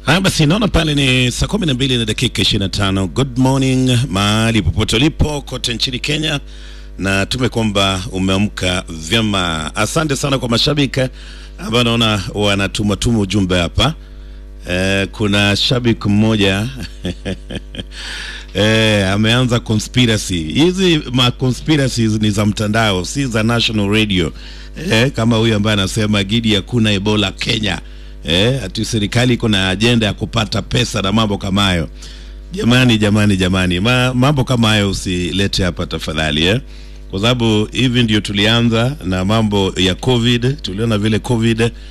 Haya basi, naona pale ni saa kumi na mbili na dakika ishirini na tano. Good morning mahali popote ulipo kote nchini Kenya, na tume kwamba umeamka vyema. Asante sana kwa mashabiki ambao naona wanatumatuma ujumbe hapa. Eh, kuna shabiki mmoja eh, ameanza conspiracy. Hizi ma conspiracies ni za mtandao, si za national radio eh, kama huyu ambaye anasema Gidi hakuna Ebola Kenya eh, ati serikali iko na ajenda ya kupata pesa na mambo kama hayo. Jamani, jamani, jamani, Ma, mambo kama hayo usilete hapa tafadhali eh? Kwa sababu hivi ndio tulianza na mambo ya COVID, tuliona vile COVID